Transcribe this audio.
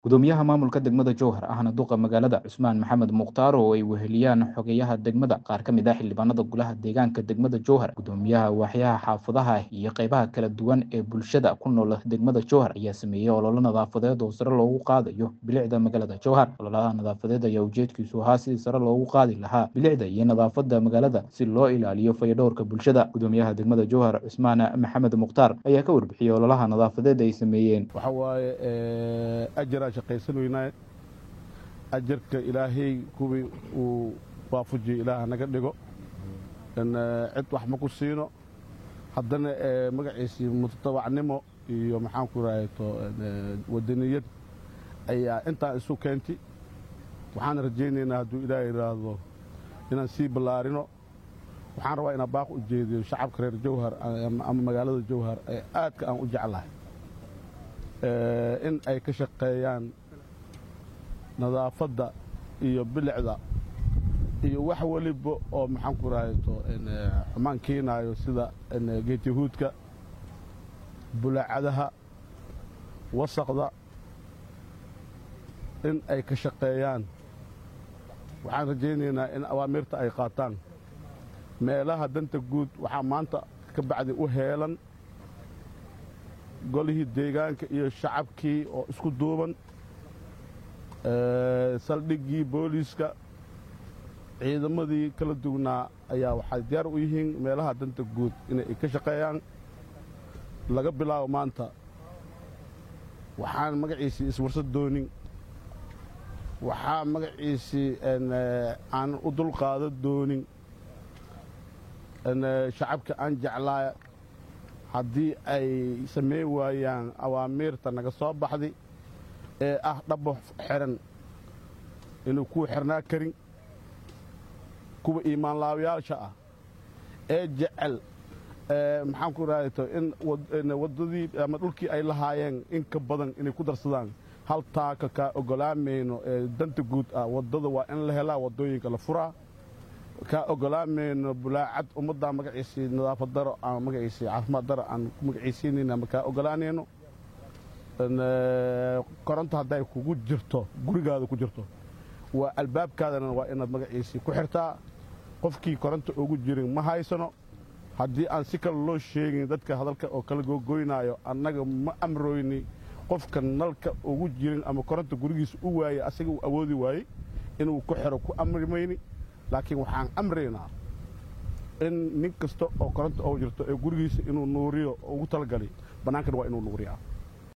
gudoomiyaha maamulka degmada jowhar ahna duqa magaalada cusmaan maxamed mukhtaar oo ay weheliyaan xogeyaha degmada qaar ka mid ah xildhibaanada golaha deegaanka degmada jowhar gudoomiyaha waaxyaha xaafadaha iyo qeybaha kala duwan ee bulshada ku nool degmada jowhar ayaa sameeyey ololo nadaafadeed oo sare loogu qaadayo bilicda magaalada jowhar ololaha nadaafadeed ayaa ujeedkiisu ahaa sidii sare loogu qaadi lahaa bilicda iyo nadaafada magaalada si loo ilaaliyo fayadhowrka bulshada gudoomiyaha degmada jowhar cusmaan maxamed mukhtaar ayaa ka warbixiyey ololaha nadaafadeed ay sameeyeen waxa waaye ajaraan shaqaysan weynaa ajarka ilaahay kuwii uu waafujiyo ilaah naga dhigo cid wax ma ku siino haddana magaciisii mutatabacnimo iyo maxaanku rahayto wadaniyad ayaa intaan isu keentay waxaan rajaynaynaa hadduu ilaah yidhaahdo inaan sii ballaarino waxaan rabaa inaan baaq u jeediyo shacabka reer jowhar ama magaalada jowhar ee aadka aan u jeclahay in ay ka shaqeeyaan nadaafadda iyo bilicda iyo wax weliba oo maxaanku rahayto xumaan keenaayo sida geetihuudka bulaacadaha wasaqda in ay ka shaqeeyaan waxaan rajaynaynaa in awaamirta ay qaataan meelaha danta guud waxaa maanta ka bacdi u heelan golihii deegaanka iyo shacabkii oo isku duuban saldhiggii booliiska ciidamadii kala duwnaa ayaa waxay diyaar u yihiin meelaha danta guud inay ka shaqeeyaan laga bilaabo maanta waxaan magaciisii iswarsad doonin waxaa magaciisii aan u dulqaado doonin shacabka aan jeclaa haddii ay samayn waayaan awaamiirta naga soo baxday ee ah dhabo xiran inuu kuwa xirnaa karin kuwa iimaanlaawayaasha ah ee jecel maxaanku rahayto in waddadii ama dhulkii ay lahaayeen in ka badan inay ku darsadaan hal taaka kaa ogolaamayno ee danta guud ah waddada waa in la helaa waddooyinka la furaa kaa ogolaamayno bulaacad ummaddaa magaciisii nadaafad daro ama magaciisii caafimaad daro aan ku magaciisiinayna ma kaa ogolaanayno koronto hadday kugu jirto gurigaada ku jirto waa albaabkaadana waa inaad magaciisii ku xirtaa qofkii koronto ugu jirin ma haysano haddii aan si kale loo sheegin dadka hadalka oo kala googoynaayo annaga ma amroyni qofka nalka ugu jirin ama koronto gurigiisa u waayey asaga uu awoodi waayey inuu ku xiro ku amri mayni laakiin waxaan amraynaa in nin kasta oo koronto oo jirto ee gurigiisa inuu nuuriyo ugu talagalay bannaankana waa inuu nuuriyaa